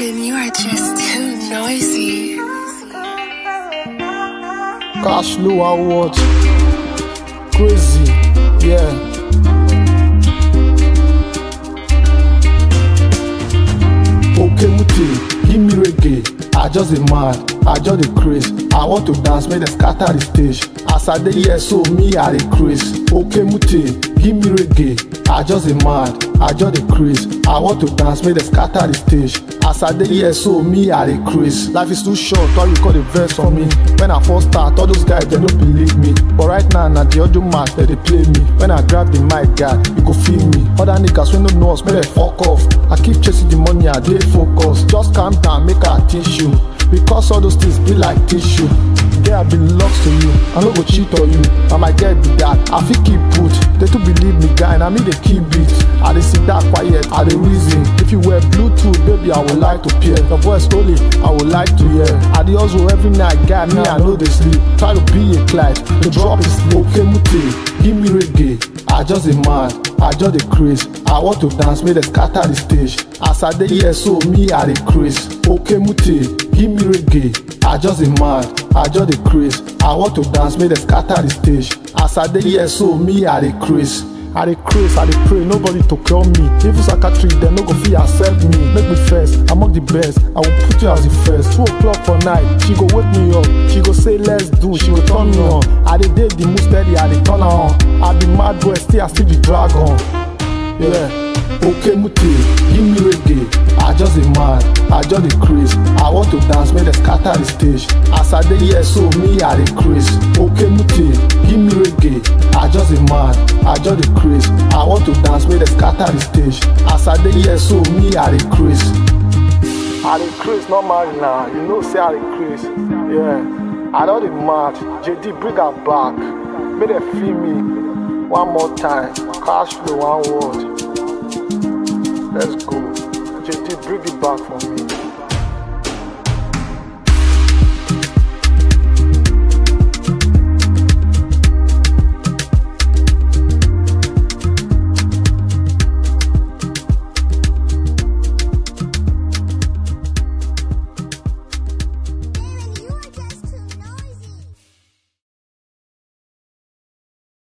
Shannon, you are just too noisy. Cash Flow Award. Crazy, yeah. Okay, Muti, give me reggae. I just a mad, I just a craze. I want to dance, make them scatter the stage. As I dey here, so me I dey craze. Okay, Muti, give me reggae. I just a mad, I just a craze. I want to dance, make them scatter the stage. As I dey here, so me I dey craze. Life is too short, why you call the verse for me? When I first start, all those guys they don't believe me. But right now, na the audio match that they play me. When I grab the mic, God, you go feel me. Other niggas when no know us, make them fuck off. I keep chasing the money, I dey focus. Just calm down, make I teach you. Because all those things be like tissue. Girl, I belongs to you. I no go cheat on you. I might get be that. I fit keep put. They too believe me, guy, and I mean they keep beat. I dey sit that quiet. I dey reason. If you wear Bluetooth, baby, I would like to peer. Your voice slowly, I would like to hear. I dey hustle every night, guy. Me, I know they sleep. Try to be a Clyde. The drop is slow. Okay, Muti, give me reggae. I just a man, I just a craze. I want to dance, make them scatter the stage. As I dey here, so me I dey craze. Okay, Muti, give me reggae. I just a man, I just a craze. I want to dance, make them scatter the stage. As I dey here, so me I dey craze. I dey craze, I dey pray, nobody to cure me. Even psychiatry, dem no go fit accept me. Make me first, among the best. I will put you as the first. Two o'clock for night, she go wake me up. She go say let's do, she go turn me on. I dey date the most steady, I dey turn her on. I be mad boy, still I still be dragon. Yeah. Okay, Muti, give me reggae. I just a mad, I just a craze. I want to dance, make them scatter the stage. As I dey here, so me I dey craze. Okay, Muti, give me reggae. I just a mad, I just a craze. I want to dance, make them scatter the stage. As I dey here, so me I dey craze. I dey craze, not marry now. You know, say I dey craze. Yeah. I don't dey mad. JD, bring her back. Make them feel me. One more time. Cash flow, one word. Let's go. JD, bring it back for me.